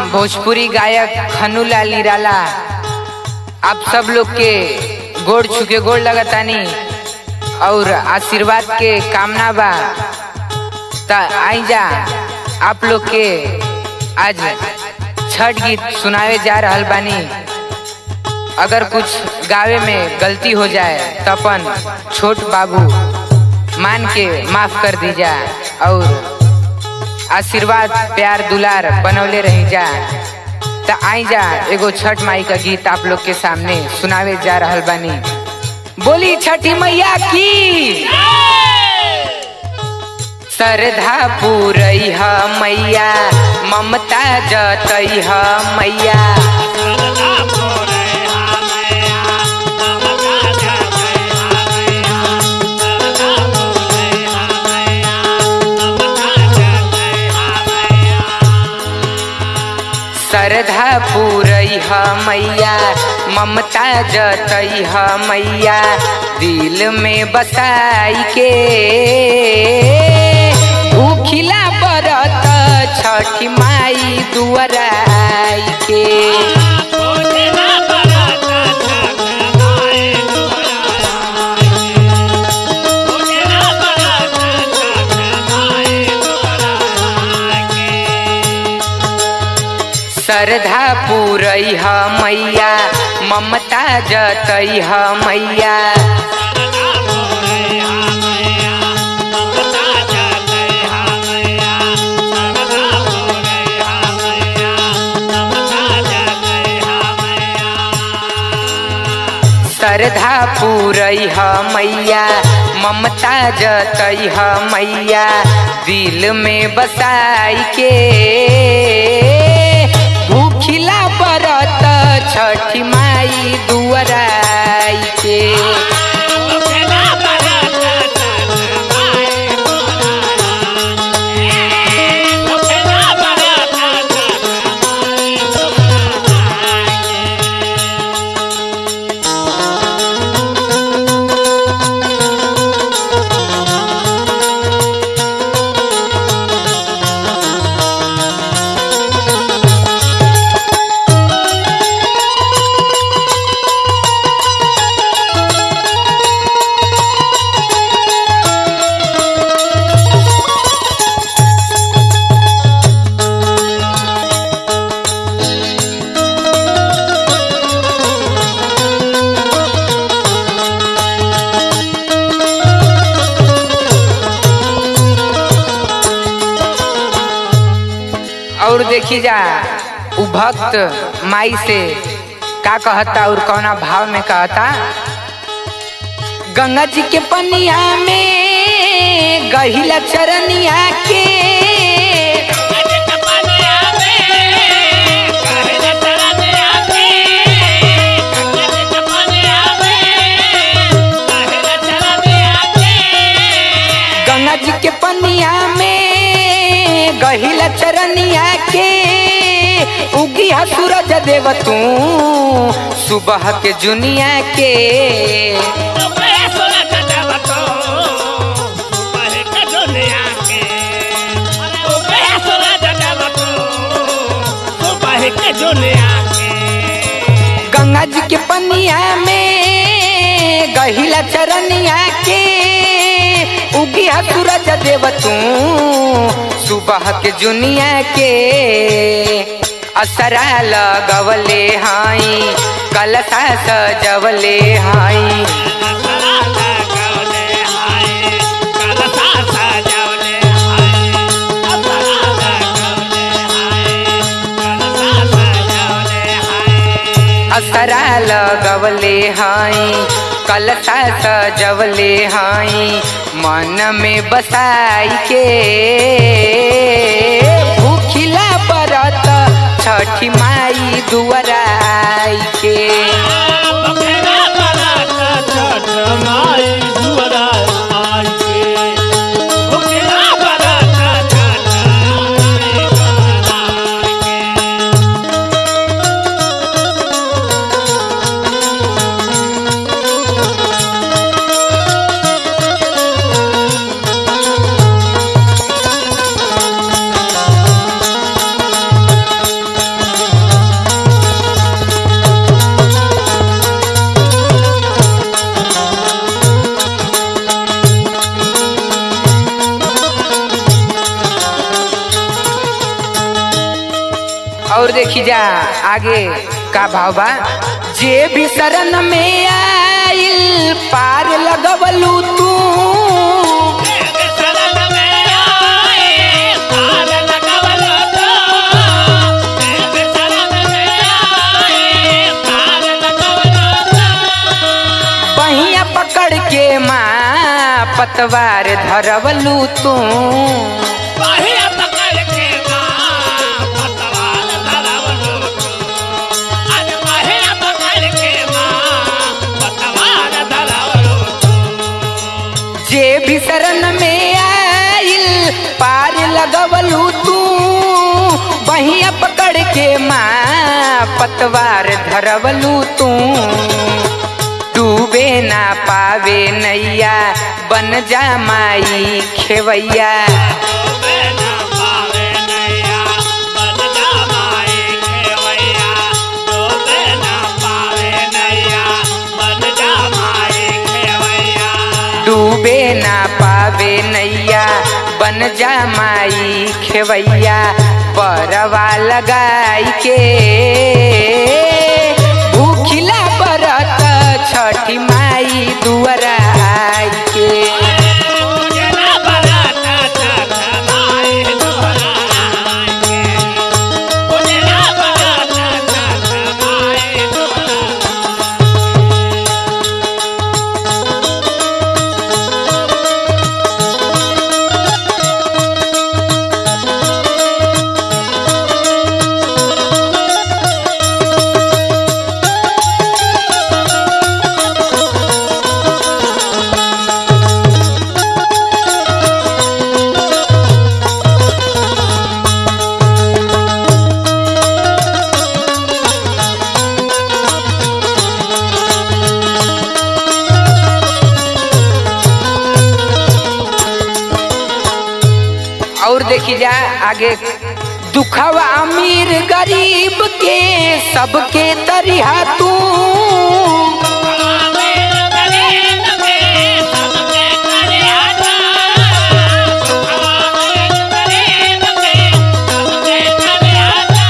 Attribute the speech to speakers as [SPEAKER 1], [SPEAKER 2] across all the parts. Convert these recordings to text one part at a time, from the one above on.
[SPEAKER 1] भोजपुरी गायक खनूलाल निराला आप सब लोग के गोड़ छुके गोड़ लगतानी और आशीर्वाद के कामना बा त आई जा आप लोग के आज छठ गीत सुनावे जा रहल बानी अगर कुछ गावे में गलती हो जाए तो अपन छोट बाबू मान के माफ कर दीजा और आशीर्वाद प्यार दुलार बनौले रही जा त आई जा एगो छठ माई का गीत आप लोग के सामने सुनावे जा रहल बानी बोली छठी मैया की श्रद्धा पूरई ह मैया ममता जतई ह मैया श्रद्धा पूरई ह मैया ममता जतई ह मैया दिल में बसाई के भूखिला बरत छठी माई दुआराई के श्रद्धा पूरई ह मैया ममता जतई ह मैया श्रद्धा पूरई ह मैया ममता जतई ह मैया दिल में बसाई के भूखिला बरत छठी माई दुआराई के और देखी जा उ भक्त माई से का कहता और कौना भाव में कहता गंगा जी के पनिया में गहिला चरनिया के गंगा जी के पनिया में गहिला चरनिया के उगी हा सूरज देव तू सुबह के जुनिया के गंगा जी के पनिया में गहिला चरनिया के उगी हा सूरज देव तू सुबह के जुनिया के असरा लगवले हाई कलसा सजवले हाई असरा लगवले हाई कलसा सजवले हाई मन में बसाई के भूखिला बरत छठी माई दुआराई के देखी जा आगे का भाव बा जे भी शरण में आइल पार लगवलू तू
[SPEAKER 2] शरण में आए पार लगवल तो शरण में आए पार लगवल तो
[SPEAKER 1] बहिया पकड़ के माँ पतवार धरवलू तू
[SPEAKER 2] पहिया पकड़ के माँ पतवार धरवलो अरे पहिया पकड़ के माँ पतवार धरवलो
[SPEAKER 1] जे भी शरण में आइल पार लगवलू तू बहिया पकड़ के माँ पतवार धरवलू तू डूबे ना पावे नैया बन जा माई खेवैया
[SPEAKER 2] डूबे ना पावे नैया बन जा माए खेवैया डूबे ना पावे नैया बन जा माए खेवैया
[SPEAKER 1] डूबे ना पावे नैया बन जा माई खेवैया परवा लगाई के भूखिला बरत छठी माई दुआरा आई के
[SPEAKER 2] पूजना बराता छठ माए दुआराए पूजना बराता छठ माए दुआराए
[SPEAKER 1] और देखी जा आगे दुखवा अमीर गरीब के सबके तरिहा तू
[SPEAKER 2] आवेर गरीब के सबके करे आता आवेर गरीब के सबके करे आता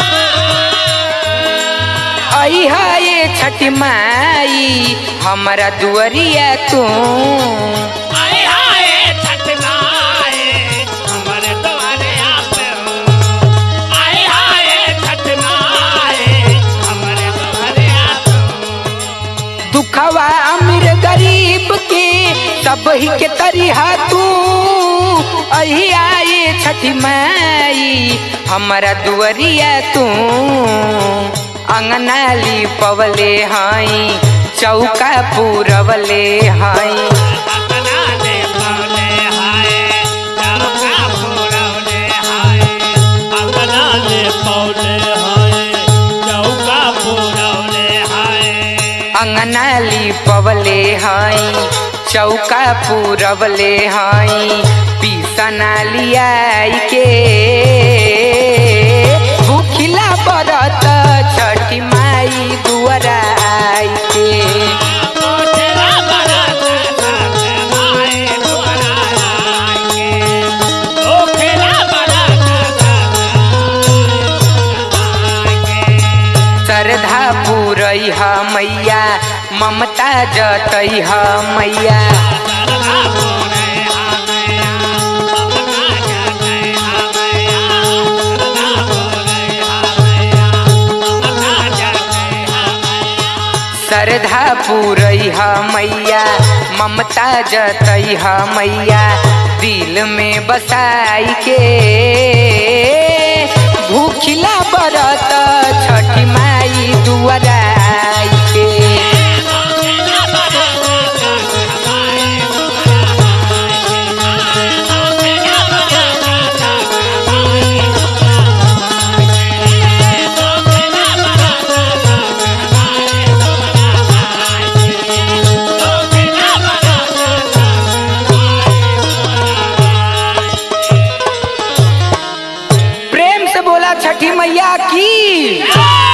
[SPEAKER 1] अहा ये छठी माई हमारा दुआरिया तू
[SPEAKER 2] आए हाय छठ माए हमरे द्वारे आप आए हाय छठ माए हमरे द्वारे आप
[SPEAKER 1] दुखवा अमीर गरीब के सब ही के तरिहा तू अही आए छठी माई हमारा दुआरिया तू अंगनाली पवले हई चौका पूरवले हई
[SPEAKER 2] अपना ले पौले हाय चौका फोड़ौले हाय अपना ले पौले हाय चौका फोड़ौले हाय
[SPEAKER 1] अंगनाली पवले हई चौका पूरवले हई पीसना लियाई के भूखिला बरत छठी माई दुआरा आई के
[SPEAKER 2] मोठला बराता छठ माए द्वारा आके मोठला बराता छठ आके
[SPEAKER 1] श्रद्धा पूरई ह मैया ममता जतई ह मैया
[SPEAKER 2] सरधा बोले हामैया ममता जाते हामैया सरधा बोले हामैया ममता जाते हामैया
[SPEAKER 1] श्रद्धा पूरई ह मैया ममता जतई ह मैया दिल में बसाई के भूखिला बरत छठी माई दुआरा आई के
[SPEAKER 2] मोठला बराता छठ माए द्वारा आके मोठला बराता छठ माए द्वारा आके मोठला बराता छठ माए द्वारा आके मोठला बराता छठ माए द्वारा आके
[SPEAKER 1] प्रेम से बोला छठी मैया की
[SPEAKER 2] जय